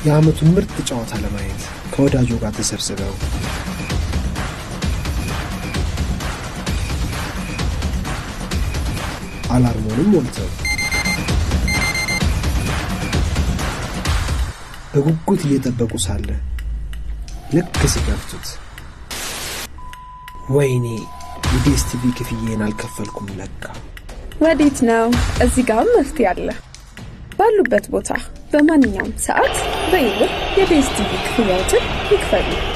የዓመቱን ምርጥ ጨዋታ ለማየት ከወዳጆ ጋር ተሰብስበው አላርሙንም ሞልተው በጉጉት እየጠበቁ ሳለ ልክ ሲከፍቱት ወይኔ የዲኤስቲቪ ክፍዬን አልከፈልኩም ለካ። ወዴት ነው? እዚህ ጋርም መፍትሄ አለ። ባሉበት ቦታ በማንኛውም ሰዓት በይልም የዲኤስቲቪ ክፍያዎችን ይክፈሉ።